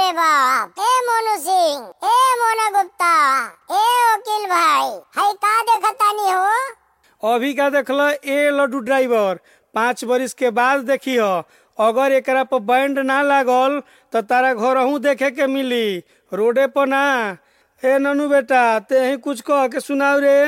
रे बाप ए मोनू सिंह ए मोना गुप्ता ए वकील भाई हई का देखतानी हो अभी का देखल ए लड्डू ड्राइवर पाँच बरिस के बाद देखी हो अगर एकरा पर बैंड ना लागल तो तारा घरहू देखे के मिली रोडे पर ना ए ननू बेटा ते ही कुछ कह के सुनाओ रे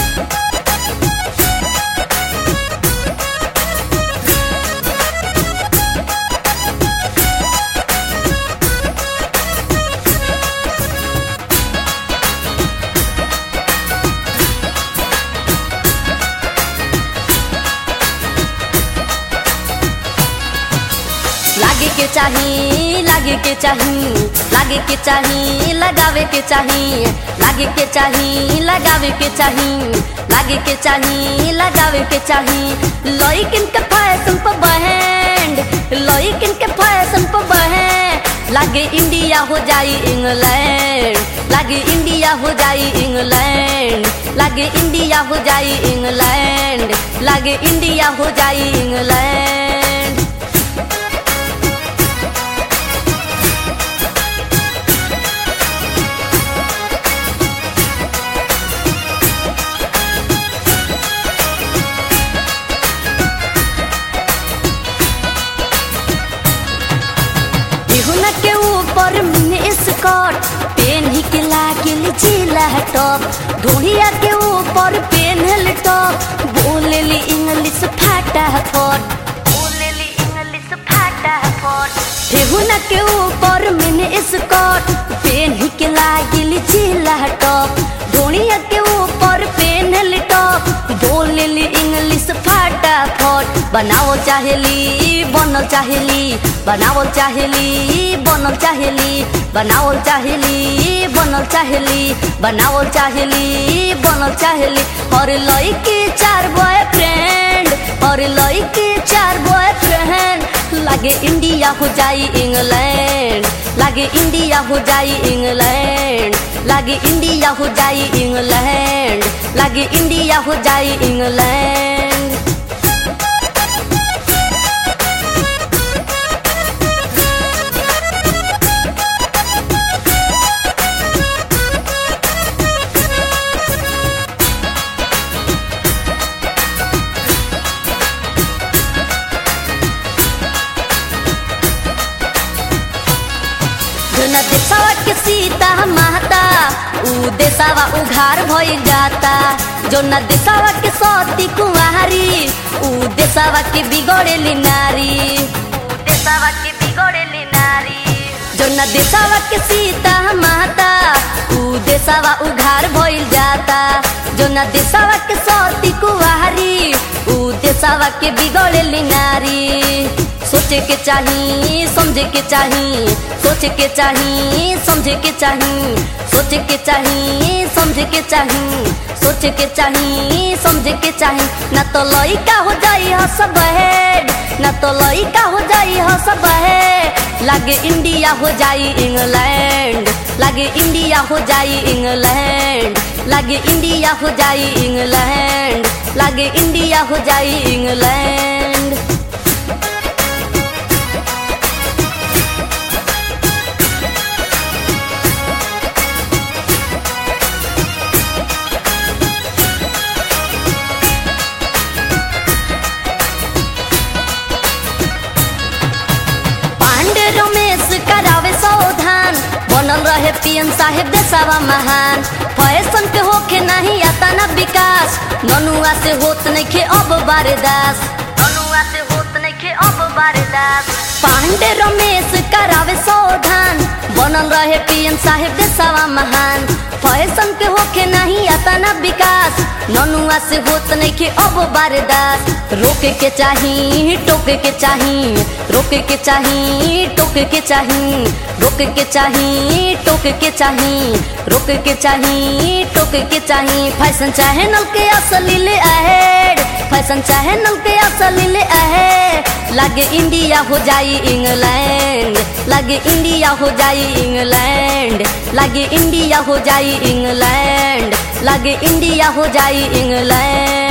लागे के चाही लागे के चाही लागे के चाही लगावे के चाही लागे के चाही लगावे के चाही लागे के चाही लगावे के चाही लइकिन के फैशन पर बहन लइकिन के फैशन पर बहन लागे इंडिया हो जाई इंग्लैंड लागे इंडिया हो जाई इंग्लैंड लागे इंडिया हो जाई इंग्लैंड लागे इंडिया हो जाई इंग्लैंड बिहुना के ऊपर मिनी स्कर्ट पेन ही के लागिल जिला टॉप ढोलिया के ऊपर पेनल टॉप बोलेली इंग्लिश फाटा फट बोलेली इंग्लिश फाटा फट बिहुना के ऊपर मिनी स्कर्ट पेन ही के लागिल जिला टॉप ढोलिया के ऊपर पेनल टॉप बोलेली इंग्लिश फाटा फट बनाओ चाहेली बनल चाहेली बनावल चाहेली बनल चाहेली बनावल चाहेली बनल चाहेली बनावल चाहेली बनल चाहेली और लइके चार बॉयफ्रेंड और लइके चार बॉयफ्रेंड लागे इंडिया हो जाई इंग्लैंड लागे इंडिया हो जाई इंग्लैंड लागे इंडिया हो जाई इंग्लैंड लागे इंडिया हो जाई इंग्लैंड न देसावा के सीता माता ऊ देसावा उघार भइल जाता जो न देसावा के सती कुंवारी ऊ देसावा के बिगड़ेली नारी ऊ देसावा के बिगड़ेली नारी जो न देसावा के सीता माता ऊ देसावा उघार भइल जाता जो न देसावा के सती कुंवारी ऊ देसावा के बिगड़ेली नारी सोचे के चाही समझे के चाही सोचे के चाही समझे के चाही सोचे के चाही समझे के चाही सोचे के चाही समझे के चाही ना तो लइका हो जाई हस बहेड ना तो लइका हो जाई हस बहेड लागे इंडिया हो जाई इंग्लैंड लागे इंडिया हो जाई इंग्लैंड लागे इंडिया हो जाई इंग्लैंड लागे इंडिया हो जाई इंग्लैंड पांडे रमेश करावे सावधान बनल रहे पीएम साहेब देसावा महान फैशन के होखे नहीं आता ना विकास ननुआ से होत नहीं खे अब बारदास ननुआ से होत नहीं खे अब बारदास पांडे रमेश करावे सावधान बनल रहे पीएम साहेब देसावा महान फैशन के होखे नहीं आता ना विकास ननुआ से होत नहीं खे अब बारदास रोके के चाही टोके के चाही रोके के चाही टोके के चाही रोके के चाही टोके के चाही रोके के चाही टोके के चाही फैशन चाहे नल के असली ले अहेड फैशन चाहे नल के असली ले अहेड लागे इंडिया हो जाई इंग्लैंड लागे इंडिया हो जाई इंग्लैंड लागे इंडिया हो जाई इंग्लैंड लागे इंडिया हो जाई इंग्लैंड